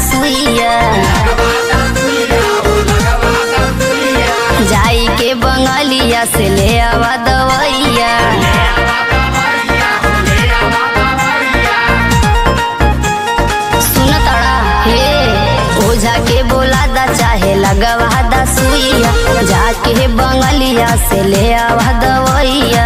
सुइया जाई के बंगलिया से ले आवा दवैया सुन तड़ा हे ओझा के बोला दा चाहे लगवा दा सुइया जाके बंगलिया से ले आवा दवैया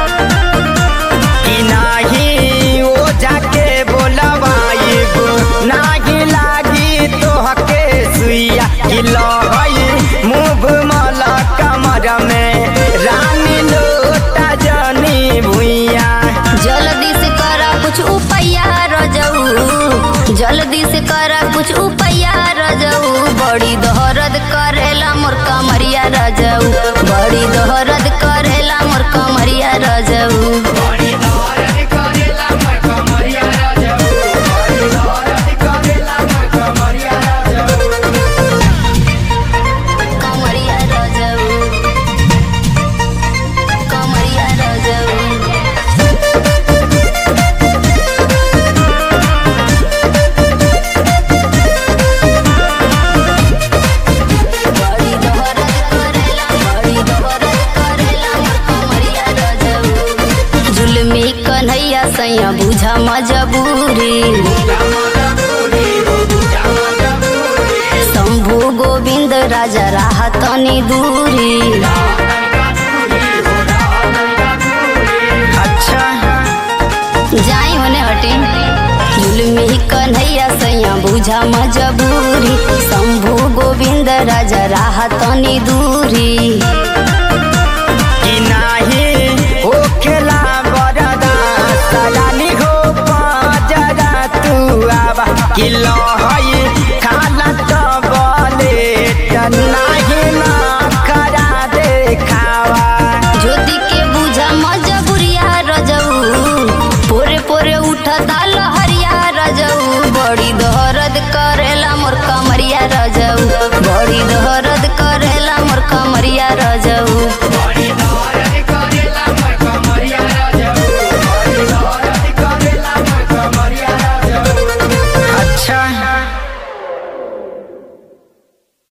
कि नाही ओ जाके बोलवाइब नाही लागी तोहके सुइया कि लहई मुभ मल कमर में रानी लोटा जनी भुइया जल्दी से करा कुछ उपैया रजऊ जल्दी से करा कुछ उपैया रजऊ बड़ी दोहरद करेला मोर कमरिया रजऊ बड़ी दोहरद करेला मोर कमरिया रजऊ कमरिया रजऊ कमरिया रजऊ बड़ी दोहरद करेला बड़ी दोहरद करेला मोर कमरिया रजऊ जुलमी कन्हैया सैया बुझा मजबूरी शंभु गोविंद राजा राह तनी दूरी अच्छा जाई होने हटी जुलमी कन्हैया सैया बुझा मजबूरी शंभु गोविंद राजा राह तनी दूरी कि नाही हो खेला बरदा सलानी हो पाजरा तू आबा कि लो